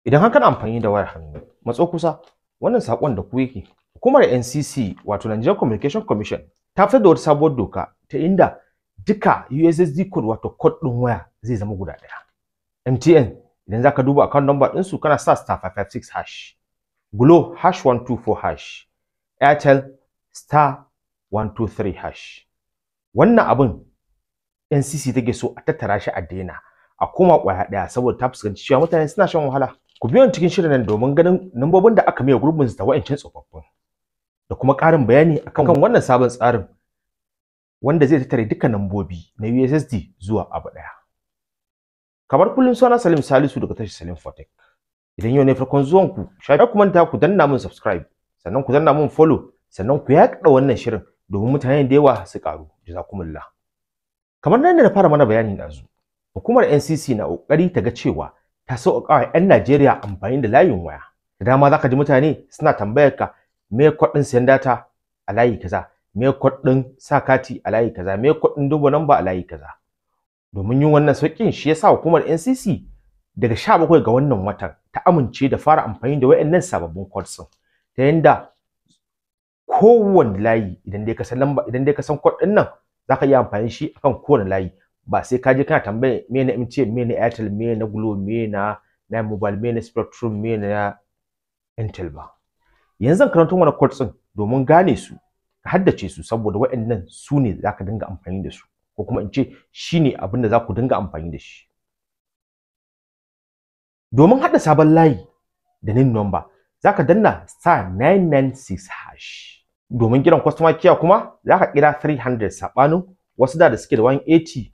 Idan haka na amfani da wayar hannu, matso kusa, wannan saƙon da ku yake. Hukumar NCC wato Nigerian Communication Commission ta fitar da wata sabuwar doka ta inda duka USSD code wato code ɗin waya zai zama guda ɗaya. MTN idan zaka duba account number ɗinsu kana sa star 556 hash. Glo hash 124 hash. Airtel star 123 hash. Wannan abin NCC take so a tattara shi a daina a koma ƙwaya ɗaya saboda ta fuskanci cewa mutane suna shan wahala. Ku biyo cikin shirin nan domin ganin lambobin da aka maye gurbin su da wa'ancan tsofaffin. Da kuma ƙarin bayani akan wannan sabon tsarin wanda zai tattare duka lambobi na USSD zuwa abu ɗaya. Kamar kullum suna Salim Salisu daga tashar Salim Fotek. Idan yau ne farkon zuwan ku, shafi ku manta ku danna min subscribe, sannan ku danna min follow, sannan ku yaɗa wannan shirin domin mutane da yawa su ƙaru. Jazakumullah. Kamar nan da na fara mana bayani ɗazu, hukumar NCC na ƙoƙari ta ga cewa ta sauƙaƙa wa 'yan Najeriya amfani da layin waya. Da dama za ka ji mutane suna tambayar ka me kuɗin siyan data a layi kaza, me kuɗin sa kati a layi kaza, me kuɗin duba namba a layi kaza. Domin yin wannan sauƙin shi yasa hukumar NCC daga 17 ga wannan watan ta amince da fara amfani da wayannan sababbin codes ɗin ta yanda kowanne layi idan dai ka san lamba idan dai ka san code ɗin nan zaka iya amfani shi akan kowane layi ba sai ka je kana tambaya me na MTN me na Airtel me na Glo me na na mobile me na Spectrum me na Intel ba yanzu zan karanto mana codes ɗin domin gane su ka haddace su saboda waɗannan su ne zaka dinga amfani da su ko kuma in ce shine abin da za ku dinga amfani da shi domin haɗa sabon layi da nin number zaka danna star 996 hash domin kiran customer care kuma zaka kira 300 sabanin wasu da da suke da 180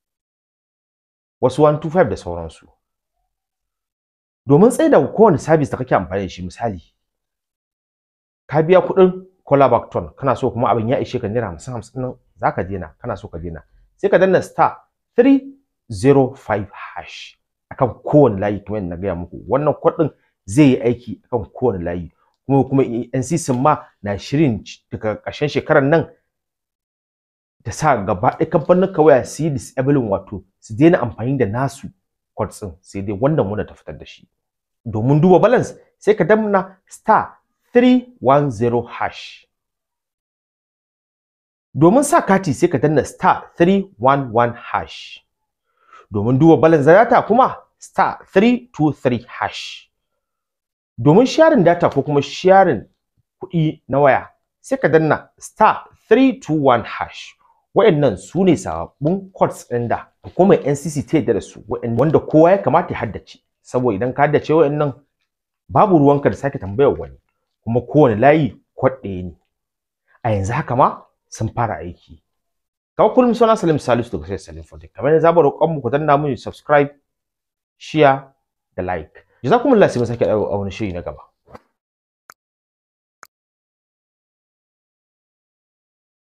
wasu 125 da sauransu domin tsaida kowane service da kake amfani da shi misali ka biya kuɗin callback ton kana so kuma abin ya ishe ka naira hamsin hamsin nan zaka daina kana so ka daina sai ka danna star 305 hash akan kowane layi kamar yadda na gaya muku wannan kuɗin zai yi aiki akan kowane layi kuma kuma NCC ma na shirin daga ƙarshen shekarar nan ta sa gaba ɗaya kamfanin waya su yi disabling wato su daina amfani da nasu codes ɗin sai dai wannan wanda ta fitar da shi domin duba balance sai ka danna star 310 hash domin sa kati sai ka danna star 311 hash domin duba balance data kuma star 323 hash domin sharing data ko kuma sharing kuɗi na waya sai ka danna star 321 hash wa'annan su ne sababbin codes ɗin da hukumar NCC ta yarda da su wanda kowa ya kamata ya haddace saboda idan ka haddace wa'annan babu ruwanka da sake tambayar wani kuma kowane layi code ɗaya ne a yanzu haka ma sun fara aiki kawai kullum suna Salim Salisu daga sai Salim Fotek kamar yadda zamu roƙon mu ku danna mu subscribe share da like jazakumullahu sai mu sake a wani shiri na gaba